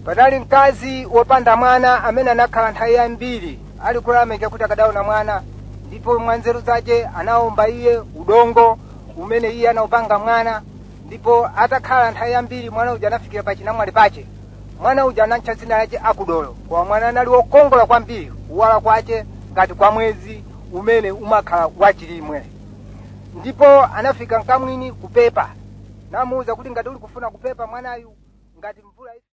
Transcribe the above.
panali mkazi wopanda mwana amene anakhala nthawi yambiri ali kulameka kuti akadaona mwana ndipo mwanzeru zace anawomba iye udongo umene iye anawupanga mwana ndipo atakhala nthawi yambiri mwana uja anafikira pa chinamwali pace mwana uja anatcha dzina lace akudolo koma mwana anali wokongola kwambiri kuwala kwace ngati kwa mwezi umene umakhala wachilimwe ndipo anafika mkamwini kupepa namuwuza kuti ngati uli kufuna kupepa mwanayu ngati mvula